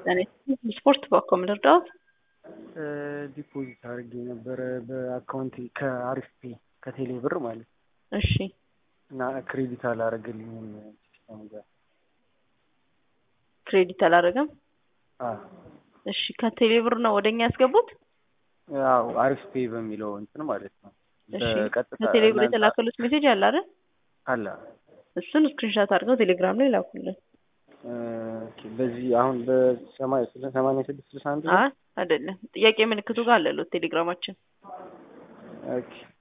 ስፖርት በኮም ልርዳዎት? ዲፖዚት አድርጌ ነበረ በአካውንት ከአሪፍ ፔ ከቴሌ ብር ማለት ነው። እሺ እና ክሬዲት አላረገልኝም ሲስተሙ ጋር። ክሬዲት አላረገም? አዎ እሺ ከቴሌ ብር ነው ወደኛ ያስገቡት? ያው አሪፍ ፔ በሚለው እንትን ማለት ነው። እሺ በቀጥታ ከቴሌ ብር እናንተ- የተላከሉት ሜሴጅ አለ አይደል? አለ እሱን ስክሪንሻት አድርገው ቴሌግራም ላይ ላኩልን። ኦኬ፣ በዚህ አሁን በሰማንያ ሰማንያ ስድስት ስልሳ አንድ ነው? አይ አይደለም፣ ጥያቄ ምልክቱ ጋር አለሉት ቴሌግራማችን። ኦኬ